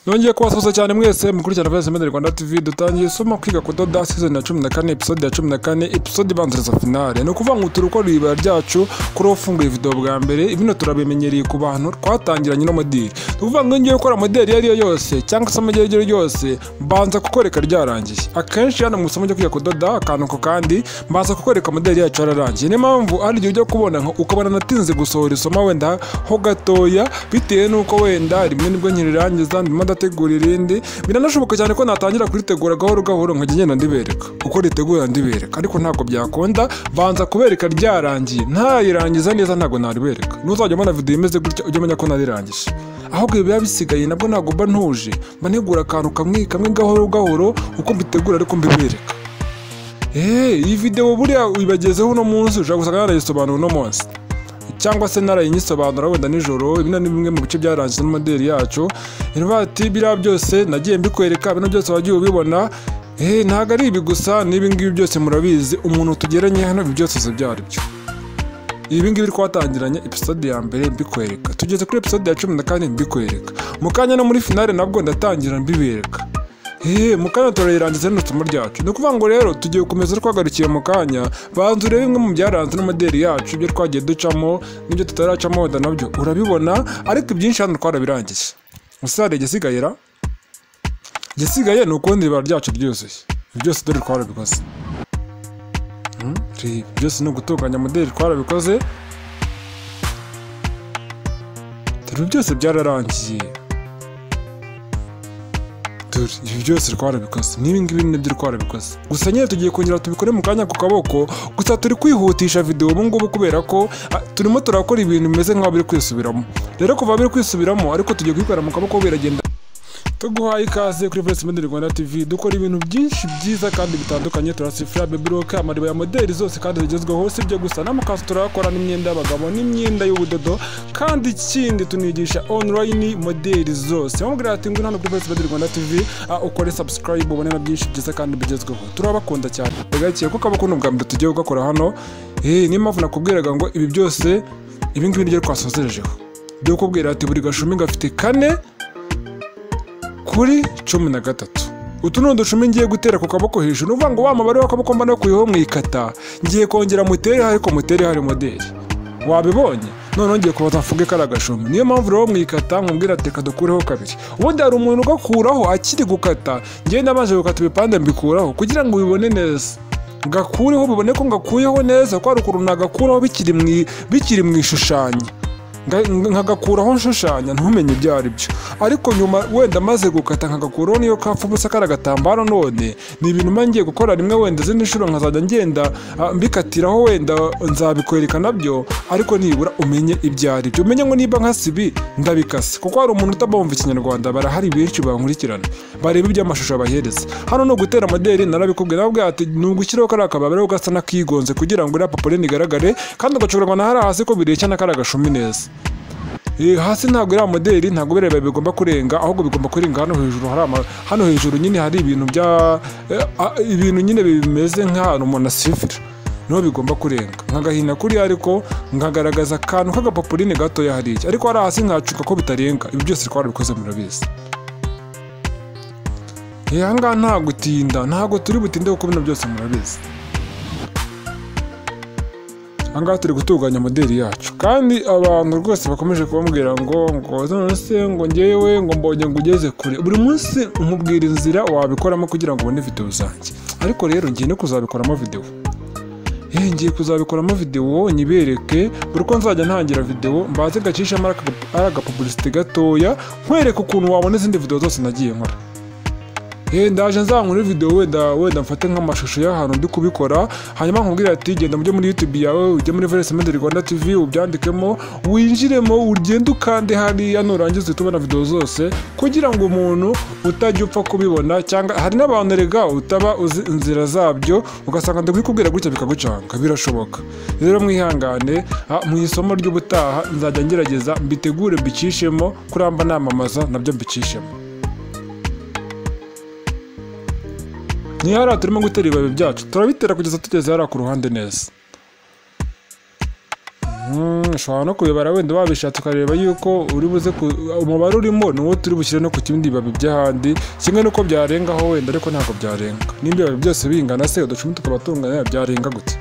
yongeye kubasuhuza cyane mwese mukurikirana Voice Media Rwanda TV dutangiye isomo kwiga kudoda season ya 14 episode ya 14 episode ibanziriza finale ni ukuvuga ngo turukora ibibaya ryacu kuri ufunguye video bwa mbere bino turabimenyereye ku bantu twatangiranye no modeli ni ukuvuga ngo ngiye gukora modeli iyo ari yo yose cyangwa se amajyari iryo ryose mbanza kukwereka ryarangiye akenshi hano mu isomo ryo kwiga kudoda akantu ko kandi mbanza kukwereka modeli yacu yararangiye niyo mpamvu hari igihe ujya kubona nka ukabona natinze gusohora isomo wenda ho gatoya bitewe n'uko wenda rimwe nibwo nkirirangiza ndimo ndategura irindi biranashoboka cyane ko natangira kuritegura gahoro gahoro nkajya ngenda ndibereka uko ritegura ndibereka ariko ntabwo byakunda banza kubereka ryarangiye ntayirangiza neza ntabwo naribereka nuzajya ubona video imeze gutya ujya umenya ko narirangije ahubwo biba bisigaye nabwo ntabwo mba ntuje mba ntegura akantu kamwe kamwe gahoro gahoro uko mbitegura ariko mbibereka eee iyi video buriya uyibagezeho uno munsi ushobora gusanga narayisobanura uno munsi cyangwa se narayisobanura wenda nijoro ibi ni bimwe mu bice byarangiza n'imodeli yacu ati biriya byose nagiye mbikwereka bino byose wagiye ubibona eee ntabwo ari ibi gusa n'ibi ngibi byose murabizi umuntu tugeranye hano ibi byose zibyara byo ibi ngibi twatangiranye episode ya mbere mbikwereka tugeze kuri episode ya cumi na kane mbikwereka mu kanya no muri finale nabwo ndatangira mbibereka eee mu kanya turayirangiza rino somo ryacu ni ukuvuga ngo rero tugiye gukomeza twagarukiye mu kanya banza urebe bimwe mu byaranze n'amodeli yacu ibyo twagiye ducamo n'ibyo tutaracamo wenda nabyo urabibona ariko ibyinshi hano twarabirangije musare igisigaye ra igisigaye ni ukundi ibara ryacu ryuzuye ibi byose dore twarabikoze Hmm, reba byose ni ugutunganya modeli twarabikoze dore byose byararangiye dore ibi byose twarabikoze n'ibingibi nibyo twarabikoze gusa nyine tugiye kongera tubikore mu kanya ku kaboko gusa turi kwihutisha video ubungubu kubera ko ah, turimo turakora ibintu bimeze nk'aho biri kwisubiramo rero kuva biri kwisubiramo ariko tugiye kubikorera mu kaboko biragenda tuguhaye ikaze kuri Voice Media Rwanda TV dukora ibintu byinshi byiza kandi bitandukanye turasifura baby rock amariba ya modeli zose kandi zigezweho si ibyo gusa n'amakanzu turakora n'imyenda y'abagabo n'imyenda y'ubudodo kandi ikindi tunigisha online modeli zose wamubwira ati ngwino hano kuri Voice Media Rwanda TV ah, ukore subscribe ubone na byinshi byiza kandi bigezweho turabakunda cyane bigakiye kuko abakunda ubwa mbere tugiye gukora hano eh niyo mpamvu nakubwiraga ngo ibi byose ibi ngibi nibyo twasozerejeho byo kubwira ati buri gashumi gafite kane kuri cumi na gatatu utu ni uducumi ngiye gutera ku kaboko hejuru ni ukuvuga ngo wa mubare w'akaboko mba nakuyeho mwikata ngiye kongera mutere ariko mutere hari modeli wabibonye noneho ngiye kubaza mvuge ko ari agashumi niyo mpamvu rero mwikata nkubwira ati reka dukureho kabiri ubundi hari umuntu ugakuraho akiri gukata ngenda nabanje gukata ibipande mbikuraho kugira ngo ubibone neza gakureho bibone ko ngakuyeho neza ko hari ukuntu nagakuraho bikiri mu i- bikiri mu ishushanyo Nga- nkagakuraho nshushanya ntumenye ibyo ari byo ariko nyuma wenda maze gukata nkagakuraho niyo kapfa ubusa kari agatambaro none ni ibintu mba ngiye gukora rimwe wenda izindi nshuro nkazajya ngenda ah, mbikatiraho wenda nzabikwereka nabyo ariko nibura umenye ibyo ari byo umenye ngo niba nkasibi ndabikase kuko hari umuntu utabumva ikinyarwanda barahari benshi bankurikirana bareba iby'amashusho bahereza hano ni ugutera modeli narabikubwiye nabwo ati ni ugushyiraho kariya kababaro gasa n'akigonze kugira ngo iriya papure ntigaragare kandi ugacurangwa na hariya hasi ko bireshya n'akariya gashumi neza Eh, hasi ntabwo iriya modeli ntabwo bireba bigomba kurenga ahubwo bigomba kurenga hano hejuru hari ama, hano hejuru nyine hari ibintu bya eh, ah, ibintu nyine bimeze nk'ahantu umuntu asifira niho bigomba kurenga nkagahina kuri ariko nkagaragaza akantu k'agapapuline gatoya hariya ariko hari hasi nkacuka ko bitarenga ibi byose twarabikoze murabizi Eh, aha ngaha nta gutinda ntabwo turi butinde kuko bino byose murabizi ahangaha turi gutunganya modeli yacu kandi abantu rwose bakomeje kubambwira ngo ngo none se ngo ngewe ngo mbonye ngo ugeze kure buri munsi nkubwira inzira wabikoramo kugira ngo ubone video zanjye ariko rero ngiye no kuzabikoramo video Eh, ngiye kuzabikoramo video nyibereke buri uko nzajya ntangira video mbaze gacishamo ari agapublicity gatoya nkwereke ukuntu wabona izindi video zose nagiye nkora Hey, ndaje nzankura video wenda wenda mfate nk'amashusho y'ahantu ndi kubikora hanyuma nkubwire ati genda mujye muri YouTube yawe ujye muri Voice Media Rwanda TV ubyandikemo winjiremo ugende ukande hariya nurangiza uhite ubona video zose kugira ngo umuntu utajya upfa kubibona cyangwa hari n'abantu rega utaba uzi inzira zabyo ugasanga ndakubikubwira gutya bikagucanga birashoboka rero mwihangane ah, mu isomo ry'ubutaha nzajya ngerageza mbitegure mbicishemo kuriya mba namamaza nabyo mbicishemo niyo hariya turimo gutera ibibabi byacu turabitera kugeza tugeze hariya ku ruhande neza Mm, ushobora no kubibara wenda wabishatse ukareba yuko uri buze ku- umubare urimo ni uwo turi bushyire no ku kindi bibabi by'ahandi kimwe n'uko byarengaho wenda ariko ntabwo byarenga nimba ibibabi byose bingana se uducumi tukaba tungana byarenga gute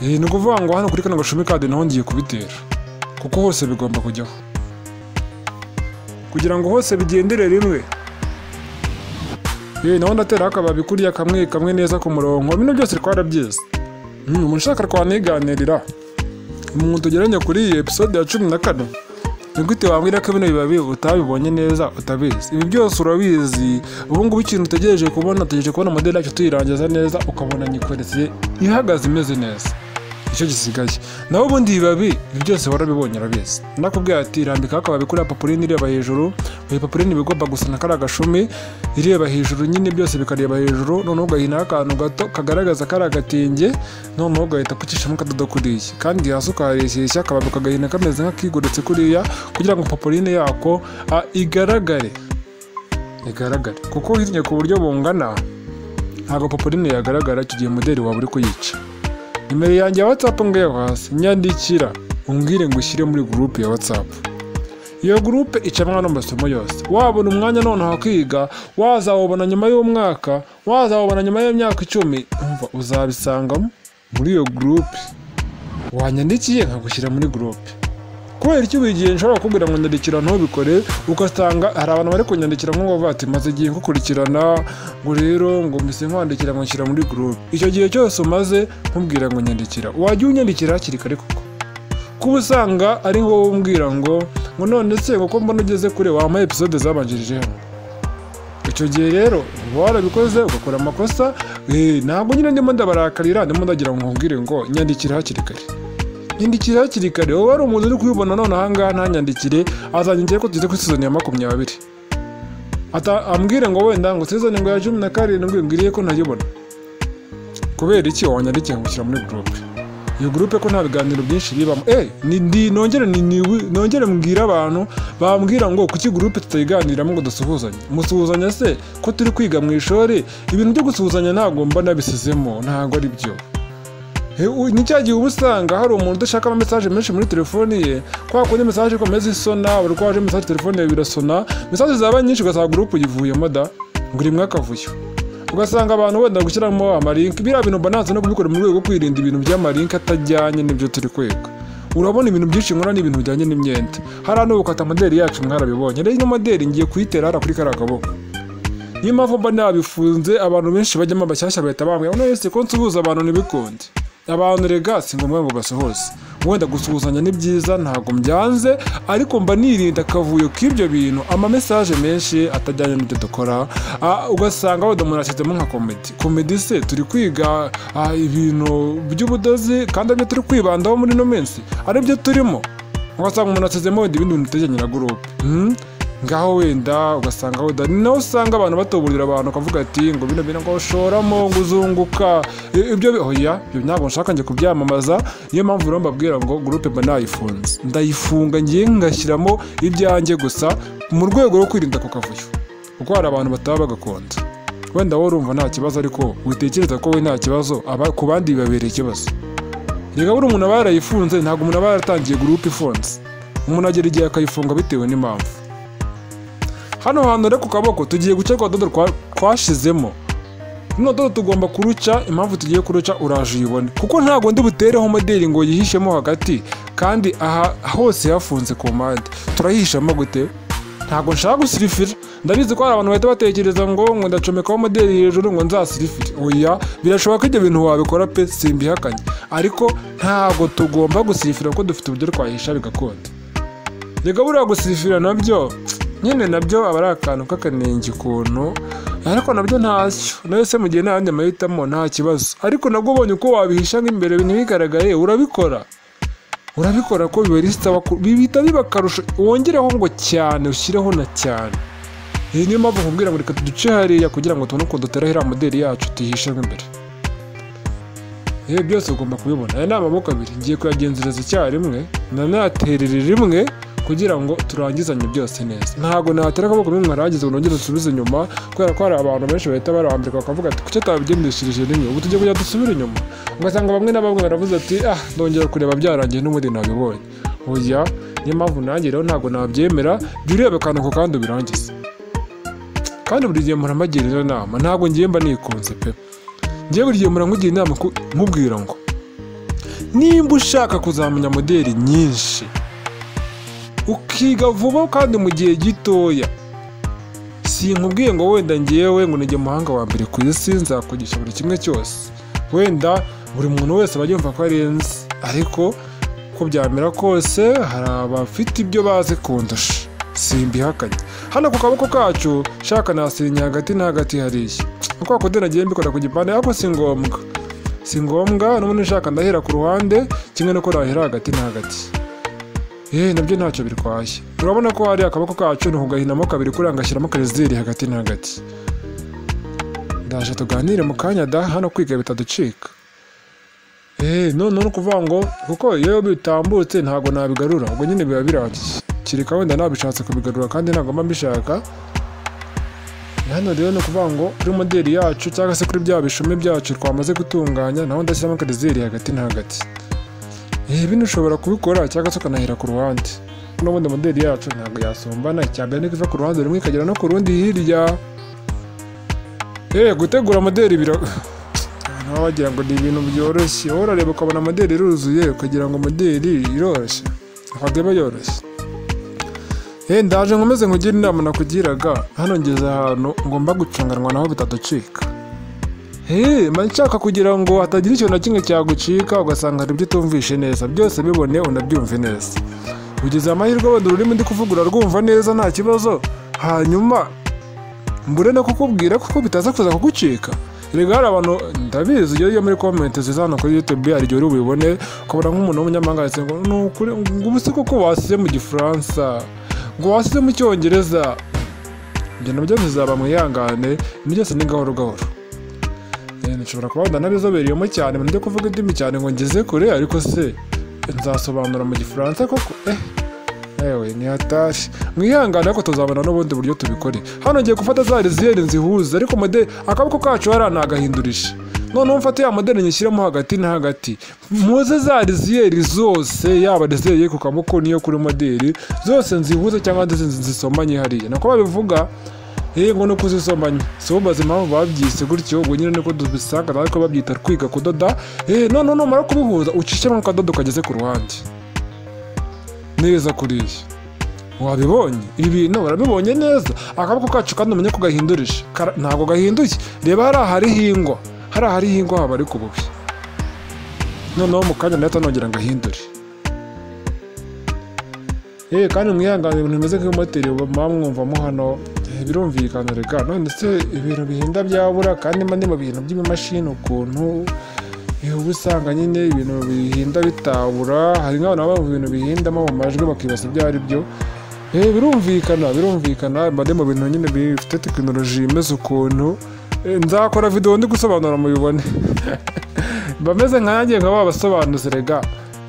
Eh, ni ukuvuga ngo hano kuri kano gashumi kadi ntihongeye kubitera kuko hose bigomba kujyaho kugira ngo hose bigendere rimwe yewe naho ndateraho akababi kuriya kamwe kamwe neza ku murongo bino byose twarabyize Mm, umuntu ushaka twaniganirira umuntu tugeranye kuri iyi episode ya cumi na kane ni gute wambwira ko bino bibabi utabibonye neza utabizi ibi byose urabizi ubu ngubu ikintu utegereje kubona utegereje kubona modeli yacu tuyirangiza neza ukabona nyikoretse ihagaze imeze neza icyo gisigaye naho ubundi ibibabi ibi byose warabibonye urabizi nakubwira ati rambikaho akababi kuri papuline ireba hejuru buri papuline iba igomba gusa na kariya gashumi ireba hejuru nyine byose bikareba hejuru noneho ugahinaho akantu gato kagaragaza kariya gatenge noneho ugahita ukicishamo akadodo kuriya kandi hasi ukahareshyeshya akababi ukagahina kameze nk'akigoretse kuriya kugira ngo papuline yako ah, igaragare igaragare kuko uhinnye ku buryo bungana ntabwo papuline yagaragara icyo gihe modeli waba uri kuyica nimero yanjye ya watsapu ngewe hasi nyandikira umbwire ngo ushyire muri gurupe ya watsapu iyo gurupe icamwa n'amasomo yose wabona umwanya noneho kwiga wazawubona nyuma y'umwaka wazawubona nyuma y'imyaka icumi umva uzabisangamo muri iyo gurupe wanyandikiye nkagushyira muri gurupe kubera icyo buri gihe nshobora kukubwira ngo nyandikira ntubikore ugasanga hari abantu bari kunyandikira nk'ubu bavuga ati maze igihe nkukurikirana ngo rero ngo mbese nkwandikira ngo nshyira muri gurupe icyo gihe cyose umaze nkubwira ngo nyandikira wajya unyandikira hakiri kare koko kuba usanga ari wowe umbwira ngo ngo none se kuko mbona ugeze kure wampaye episode zabanjirije hano icyo gihe rero uba warabikoze ugakora amakosa eh, ntabwo nyine ndimo ndabarakarira ndimo ndagira ngo nkubwire ngo nyandikira hakiri kare nyandikira hakiri kare wowe wari umuntu uri kubibona none ahangaha ntanyandikire azanyandikira ko tugeze kuri sizoni ya makumyabiri Ata ambwire ngo wenda ngo sizoni ngo ya cumi na karindwi mbwiriye ko ntayibona kubera iki wanyandikiye nkamushyira muri gurupe iyo gurupe ko nta biganiro byinshi bibamo eh ni- ndi- nongere ni- ni- nongere mbwire abantu bambwira ngo kuki gurupe tutayiganiramo ngo dusuhuzanye musuhuzanya se ko turi kwiga mu ishuri ibintu byo gusuhuzanya ntabwo mba nabisizemo ntabwo ari byo He, u- ni cya gihe uba usanga hari umuntu udashaka amamesaje menshi muri telefoni ye kwa kundi mesaje ikomeza isona buri uko waje mesaje telefone yawe birasona mesaje zaba nyinshi ugasanga gurupe uyivuyemo da ngo uri mwakavuyo ugasanga abantu wenda gushyiramo amarinki biriya bintu mba nanze no kubikora mu rwego rwo kwirinda ibintu by'amarinki atajyanye n'ibyo turi kwiga urabona ibintu byinshi nkora n'ibintu bijyanye n'imyenda hari hano gukata modeli yacu mwarabibonye rero ino modeli ngiye kuyitera hariya kuri kariya kaboko niyo mpamvu mba nabifunze abantu benshi bajyamo abashyashya bahita bambwira ngo none se ko nsuhuza abantu ntibikunde abantu rega si ngombwa ngo basuhuze wenda gusuhuzanya ni byiza ntabwo mbyanze ariko mba nirinda akavuyo k'ibyo bintu amamesaje menshi atajyanye n'ibyo dukora Ah, ugasanga wenda umuntu ashyizemo nka komedi komedi se turi kwiga ah, ibintu by'ubudozi kandi aribyo turi kwibandaho muri ino minsi aribyo turimo ugasanga umuntu asizemo wenda ibindi bintu bitajyanye na gurupe Hmm? ngaho wenda ugasanga wenda ni naho usanga abantu batuburira abantu ukavuga ati ngo bino bintu ngo shoramo ngo uzunguka I- ibyo bi- oya ibyo ntabwo nshaka njye kubyamamaza niyo mpamvu rero mbabwira ngo gurupe mba nayifunze ndayifunga ngiye ngashyiramo ibyanjye gusa mu rwego rwo kwirinda ako kavuyo kuko hari abantu bataba bagakunda wenda wowe urumva nta kibazo ariko witekereza ko we nta kibazo aba- ku bandi bibabereye ikibazo reka buri umuntu aba yarayifunze ntabwo umuntu aba yaratangiye gurupe ifunze umuntu agera igihe akayifunga bitewe n'impamvu hano hantu rero ku kaboko tugiye guca ku kadodo twa- twashizemo runo dodo tugomba kuruca impamvu tugiye kuruca uraje uyibone kuko ntabwo ndi butereho modeli ngo yihishemo hagati kandi aha hose hafunze ku mpande turayihishamo gute ntabwo nshaka gusirifira ndabizi ko hari abantu bahita batekereza ngo ngo ndacomekaho modeli hejuru ngo nzasirifire oya birashoboka ko ibyo bintu wabikora pe simbihakanye ariko ntabwo tugomba gusirifira kuko dufite uburyo twahisha bigakunda reka buriya gusifira nabyo nyine nabyo aba ari akantu k'akanenge ukuntu ariko nabyo ntacyo nayo se mu gihe nta yandi mahitamo nta kibazo ariko nabwo ubonye uko wabihisha nk'imbere ntibigaragare urabikora urabikora ko bibarisita bihita biba akarusho wongereho ngo cyane ushyireho na cyane iyi niyo mpamvu nkubwira ngo reka duce hariya kugira ngo tubone uko dutera hariya modeli yacu tuyihishemo imbere yewe byose ugomba kubibona aya ni amaboko abiri ngiye kuyagenzereza icyarimwe ndanayaterera rimwe kugira ngo turangizanye byose neza ntabwo nahatera akaboko bimwe mwarangiza ngo nongere dusubize inyuma kubera ko hari abantu benshi bahita barambirwa bakavuga ati kuki atabigendeshereje rimwe ubu tujya kujya dusubira inyuma ugasanga bamwe na bamwe baravuze ati ah ndongera kureba byarangiye n'ubundi ntabibonye oya niyo mpamvu nanjye rero ntabwo nabyemera jya ureba akantu ako kandi ubirangize kandi buri gihe muramagirira inama ntabwo ngiye mba nikunze pe ngiye buri gihe murankugira inama ku- nkubwira ngo nimba ushaka kuzamenya moderi nyinshi ukiga vuba kandi mu gihe gitoya sinkubwiye ngo wenda ngewe ngo nige umuhanga wa mbere ku isi nzakugisha buri kimwe cyose wenda buri muntu wese aba yumva ko arenze ariko uko byamera kose hari abafite ibyo bazi kundusha simbihakanye hano ku kaboko kacu shaka nasinya hagati na hagati hariya uko wakodera nagiye mbikora ku gipande ariko si ngombwa si ngombwa n'ubundi nshaka ndahera ku ruhande kimwe nuko nahera hagati na hagati yewe nabyo ntacyo birwaye urabona ko hari akaboko kacu ni ukugahinamo kabiri kuriya ngashyiramo karezeri hagati na hagati ndaje tuganire mu kanya da hano kwiga bitaducika eee none ni ukuvuga ngo kuko iyo bitambutse ntabwo nabigarura ubwo nyine biba birangiye kereka wenda nabishatse kubigarura kandi ntabwo mba mbishaka hano rero ni ukuvuga ngo kuri moderi yacu cyangwa se kuri bya bishumi byacu twamaze gutunganya naho ndashyiramo karezeri hagati na hagati Eh, bino ushobora kubikora cyangwa se ukanahera ku ruhande n'ubundi modeli yacu ntabwo yasumbana icyambere niko iva ku ruhande rumwe ikagera no ku rundi hirya eh gutegura modeli bira abantu baba bagira ngo ni ibintu byoroshye wowe urareba ukabona modeli iruzuye ukagira ngo modeli iroroshye ntabwo iba yoroshye eh ndaje nkomeze nkugira inama nakugiraga hano ngeze ahantu ngomba gucunganwa naho bitaducika Hey, mba nshaka kugira ngo hatagira ikintu na kimwe cyagucika ugasanga hari ibyo utumvishe neza byose bibone unabyumve neza ugize amahirwe wenda ururimi ndi kuvugura rwumva neza nta kibazo hanyuma mbure no kukubwira kuko bitaza kuza kugucika erega hari abantu ndabizi iyo iyo muri komenti ziza hano kuri youtube hari igihe uri bubibone ukabona nk'umuntu w'umunyamahanga yanditse ngo ni ukuri ngo ubu si kuko wasize mu gifaransa ngo wasize mu cyongereza ibyo nabyo bizaba mwihangane ni byose ni gahoro gahoro Eh, nshobora kuba wenda narizobereyemo cyane ndi kuvuga indimi cyane ngo ngeze kure ariko se nzasobanura mu gifaransa koko eh ewe ni hatari mwihangane ariko tuzabona n'ubundi buryo tubikore hano ngiye gufata za riziyeri nzihuza ariko mode akaboko kacu hariya nagahindurisha noneho mfate ya modeli nyishyiremo hagati na hagati muze za riziyeri zose yaba riziyeri yo ku kaboko n'iyo kuri modeli zose nzihuze cyangwa nzi- nzisomanye hariya nako babivuga Hey, ngo nuko uzisomanye si wowe umaze impamvu babyise gutyo ubwo nyine niko dubisanga nawe ko babyita kwiga kudoda hey, none numara kubihuza ucishemo akadodo kageze ku ruhande neza kuriya wabibonye ibi bintu barabibonye neza akaboko kacu kandi umenye ko gahindurisha Kara- ntabwo gahinduye reba hari ahari hingwa hari ahari hingwa haba ari ku bubi noneho mu kanya nahita nongera ngo ahindure Eh kandi mwihangane ibintu bimeze nk'ibimoteri muba mwumvamo hano eh, birumvikana reka none se ibintu bihinda byabura kandi mba ndi mu bintu by'ibimashini ukuntu eh, uba usanga nyine ibintu bihinda bitabura hari nk'abantu baba mu bintu bihindamo mu majwi bakibasa ibyo ari byo Eh, birumvikana birumvikana mba ndi mu bintu nyine bifite tekinoloji imeze ukuntu Eh, nzakora videwo ndi gusobanura mubibone mba meze nkanjye nka babasobanuzi rega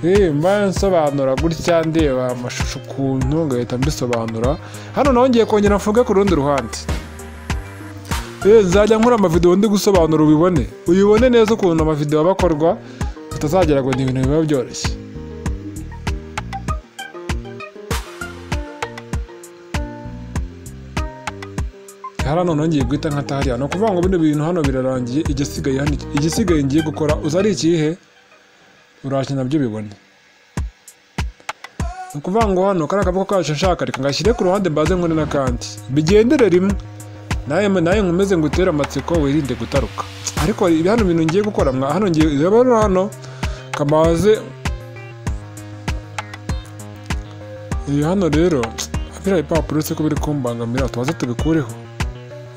Eh, mba nsobanura gutya ndeba amashusho ukuntu ngahita mbisobanura hano naho ngiye kongera mvuge ku rundi ruhande Eh, nzajya nkora amavidewo ndi gusobanura ubibone uyibone neza ukuntu amavidewo aba akorwa utazagera ngo ni ibintu biba byoroshye hariya noneho ngiye guhita nka tahariya ni ukuvuga ngo bino bintu hano birarangiye igisigaye hano igisigaye ngiye gukora uzi ari ikihe urashye nabyo bibone ni ukuvuga ngo hano kariya kaboko kacu nshaka reka ngashyire ku ruhande mbaze nkore n'akandi bigendere rimwe nawe nawe nkomeze ngo utere amatsiko wirinde gutaruka ariko ibi hano bintu ngiye gukora mwa hano ngiye reba rero hano kamaze ibi hano rero biriya bipapuro se ko biri kumbangamira tubaze tubikureho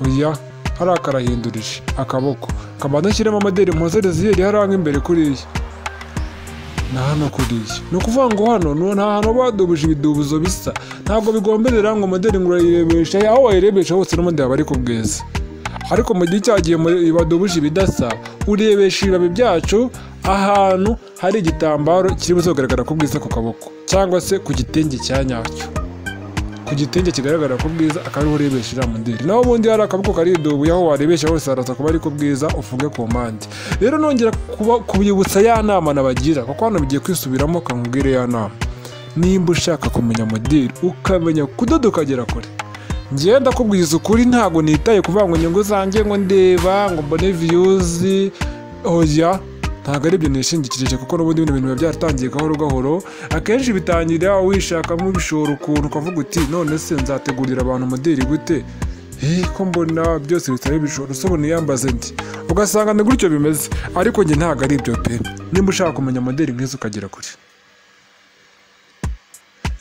oya hariya karahindurije akaboko kabanza nshyiremo amaderi mpozereze yeri hariya nk'imbere kuriya ni hano kuriya ni ukuvuga ngo hano nu- nta hantu badubuje ibidubuzo bisa ntabwo bigomberera ngo moderi ngo urayirebesha aho wayirebesha hose n'ubundi haba ari ku bwiza ariko mu gihe cyagiye badubuje ibidasa urebesha ibibabi byacu ahantu hari igitambaro kiri buze kugaragara ku bwiza ku kaboko cyangwa se ku gitenge cya nyacyo ku gitenge kigaragara ku bwiza akaba ariho urebesha mundiri naho ubundi hari akaboko karidubuye aho warebesha hose haraza kuba ari ku bwiza ufunge ku mpande rero nongera kuba- kubibutsa ya nama nabagira kuko hano bigiye kwisubiramo kamubwire ya nama nimba ushaka kumenya mudiri ukamenya kudoda ukagera kure ngewe ndakubwiza ukuri ntabwo nitaye kuvuga ngo inyungu zanjye ngo ndeba ngo mbone viyuzi oya ntabwo ari ibyo nishingikirije kuko n'ubundi bino bintu biba byaratangiye gahoro gahoro akenshi bitangira wishakamo ubishora ukuntu ukavuga uti none se nzategurira abantu muderi gute Eh, ko mbona byose bisaba ibishoro usobona yambaze ndi ugasanga ni gutyo bimeze ariko njye ntabwo ari ibyo pe nimba ushaka kumenya moderi nk'izo ukagera kure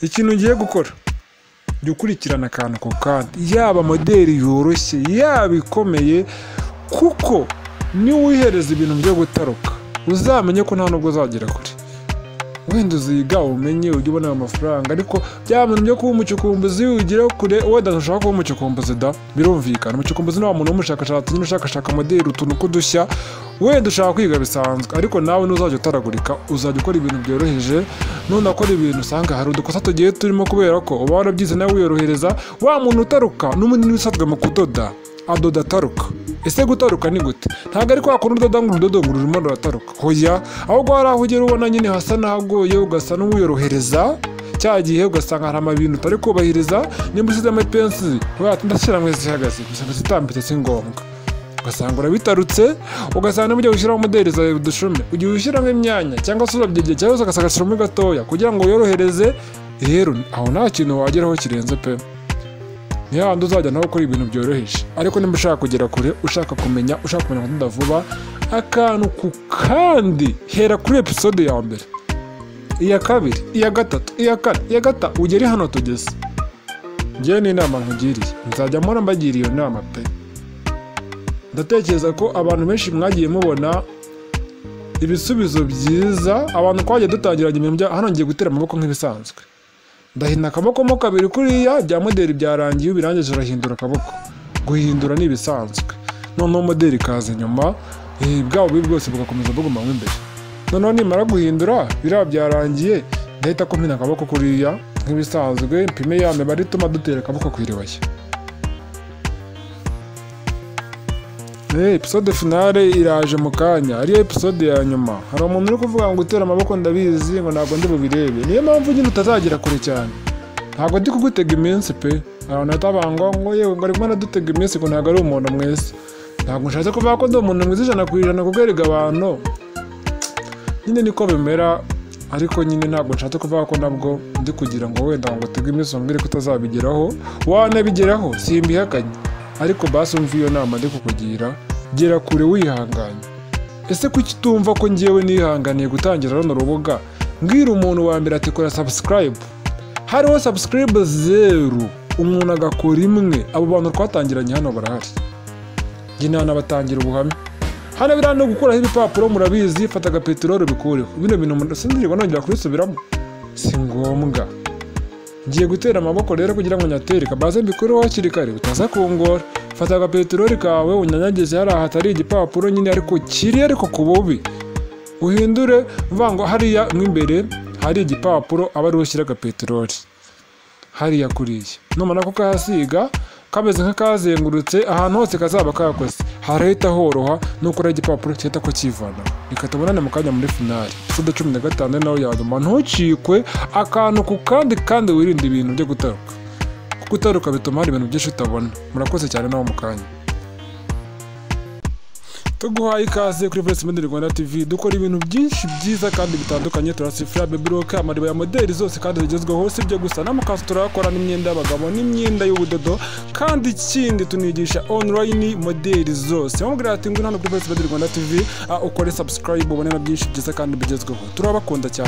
ikintu ugiye gukora jya ukurikirana akantu ku kandi yaba moderi yoroshye yaba ikomeye kuko niwihereza ibintu byo gutaruka uzamenye ko nta nubwo uzagera kure wenda uziga umenye ujye ubona ayo mafaranga ariko bya bintu byo kuba umucukumbuzi ugire kure wenda ntushaka kuba umucukumbuzi da birumvikana umucukumbuzi ni wa muntu w'umushakashatsi nyine ushakashaka moderi utuntu k'udushya wenda ushaka kwiga bisanzwe ariko nawe ntuzajya utaragurika uzajya ukora ibintu byoroheje none akora ibintu usanga hari udukosa tugiye turimo kubera ko uba warabyize nawe wiyorohereza wa muntu utaruka n'umunini usanzwe mu kudoda adoda ataruka ese gutaruka ni gute ntabwo ari kwa kundi udoda ngo urudodo ngo rurimo rurataruka hoya ahubwo hari aho ugera ubona nyine hasa n'ahagoye ugasa n'uwiyorohereza cya gihe ugasanga hari amabintu utari kubahiriza nimba usizemo ipensi ndashyira ngo zihagaze gusa zitambitse si ngombwa ugasanga urabitarutse ugasanga niba ugiye gushyiraho umuderi zawe udushumi ugiye ushyiramo imyanya cyangwa se urabyegeye cyangwa se ugasanga ashiramo gatoya kugira ngo yorohereze rero aho nta kintu wageraho kirenze pe ni hahandi uzajya nawe ukora ibintu byoroheje ariko niba ushaka kugera kure ushaka kumenya ushaka kumenya kudoda vuba akantu ku kandi hera kuri episode ya mbere iya kabiri iya gatatu iya kane iya gata ugere hano tugeze ngewe ni inama nkugiriye nzajya mpora mbagira iyo nama pe ndatekereza ko abantu benshi mwagiye mubona ibisubizo byiza abantu twagiye dutangiranye ibintu bya hano ngiye gutera amaboko nk'ibisanzwe ndahina akaboko mo kabiri kuriya bya moderi byarangiye ubirangije urahindura akaboko guhindura ni ibisanzwe noneho moderi ikaza inyuma eh, bwa bubi bwose bugakomeza buguma mo imbere noneho nimara guhindura biriya byarangiye ndahita ko mpina akaboko kuriya nk'ibisanzwe mpime ya mibare ituma dutera akaboko ku iribaya Eh, episode finale iraje mu kanya ariyo episode ya nyuma hari umuntu uri kuvuga ngo gutera amaboko ndabizi ngo ntabwo ndi bubirebe niyo mpamvu nyine utazagera kure cyane ntabwo ndi kugutega iminsi pe abantu batabangwa ngo yewe ngo ari kumwe dutega iminsi ngo ntabwo ari umuntu mwiza ntabwo nshatse kuvuga ko ndi umuntu mwiza ijana ku ijana kuko erega abantu nyine niko bimera ariko nyine ntabwo nshatse kuvuga ko nabwo ndi kugira ngo wenda ngo utege iminsi umbwire ko utazabigeraho wanabigeraho simbihakanye ariko basi umva iyo nama ndi kukugira gera kure wihanganye ese kuki utumva ko ngewe nihanganiye gutangira runo rubuga mbwira umuntu wa mbere ati kora subscribe hariho subscribe zeru umuntu agakora imwe abo bantu twatangiranye hano barahari njye ntanabatangira ubuhamya hano biriya no gukuraho ibipapuro murabizi fata agapeteroli bikureho bino bintu mu- sindirirwa nongera kubisubiramo si ngombwa ngiye gutera amaboko rero kugira ngo nyatere kabaze mbikureho hakiri kare bitaza kungora fata agapeteroli kawe unyanyageze hariya hatari igipapuro nyine ariko kiri ariko ku bubi uhindure mvuga ngo hariya mo imbere hari igipapuro aba ariho ushyira agapeteroli hariya kuriya numara kukahasiga kameze nk'akazengurutse ahantu hose kazaba kakoze harahita horoha nukora igipapuro gihita ko kivana reka tubonane mu kanya muri finali episode cumi na gatanu ari nawe yanyuma ntucikwe akantu ku kandi kandi wirinde ibintu byo gutaruka kuko utaruka bituma hari ibintu byinshi utabona murakoze cyane nawe mu kanya tuguhaye ikaze kuri Voice Model Rwanda TV dukora ibintu byinshi byiza kandi bitandukanye turasifura baby rock amariba ya modeli zose kandi zigezweho si byo gusa n'amakanzu turayakora n'imyenda y'abagabo n'imyenda y'ubudodo kandi ikindi tunigisha online modeli zose wamubwira ati ngwino hano kuri Voice Model Rwanda TV ah, ukore subscribe ubone na byinshi byiza kandi bigezweho turabakunda cyane